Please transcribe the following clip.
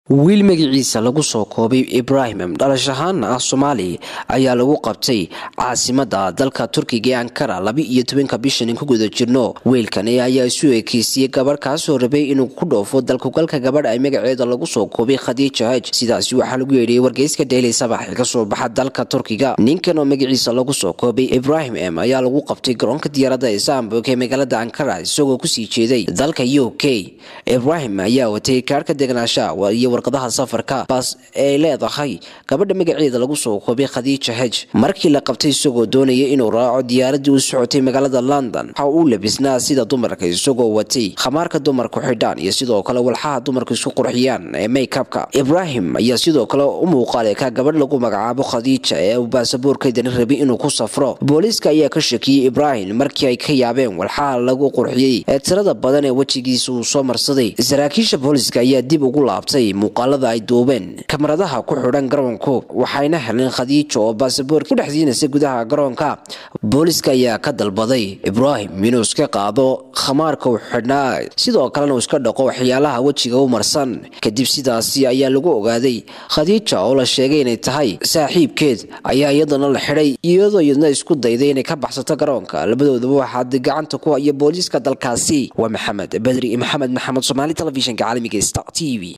wiil magaciisa lagu soo koobay ibraahim dhalash ahaana ah soomaali ayaa lagu qabtay caasimada dalka turkiga ee ankara laba iyo tobanka bishan ku guda jirno wiilkani ayaa isu ekeysiyey gabadh kaasoo rabay inuu ku dhoofo dalkugalka gabadh ay magaceeda lagu soo koobay khadiija haj sidaasi waxaa lagu yeedhiyey wargeyska daily sabax ee kasoo baxa dalka turkiga ninkan oo magaciisa lagu soo koobay ibraahim m ayaa lagu qabtay garoonka diyaaradda istanbul ee magaalada ankara isagoo kusii jeeday dalka u k ibraahim ayaa watay kaarhka degnaasha iyo warqadaha safarka baas ay leedahay gabadha magaceeda lagu soo koobay khadiija hej markii la qabtay isagoo doonaya inuu raaco diyaaradii u socotay magaalada london waxa uu labisnaa sida dumarka isagoo watay khamaarka dumarku xidhaan iyo sidoo kale walxaha dumarku isku qurxiyaan ee maykabka ibraahim ayaa sidoo kale u muuqaalay ka gabadh lagu magacaabo khadiija ee uu baasaboorkeedani rabay inuu ku safro booliiska ayaa ka shakiyey ibraahim markii ay ka yaabeen walxaha lagu qurxiyey ee tirada badan ee wejigiisa uu soo marsaday saraakiisha booliiska ayaa dib ugu laabtay muuqaalada ay duubeen kamaradaha ku xidhan garoonku waxayna heleen khadiijo oo baasaboorka ku dhex siinaysa gudaha garoonka booliiska ayaa ka dalbaday ibraahim inuu iska qaado khamaarka u xidhnaa sidoo kalena uu iska dhaqo waxyaalaha wejiga u marsan kadib sidaasi ayaa lagu ogaaday khadiija oo la sheegay inay tahay saaxiibkeed ayaa iyadana la xidhay iyadoo iyadna isku dayday inay ka baxsato garoonka labadoodaba waxaa gacanta ku haya booliiska dalkaasi waa maxamed bedri maxamed maxamed somaali telefishinka caalamiga star t v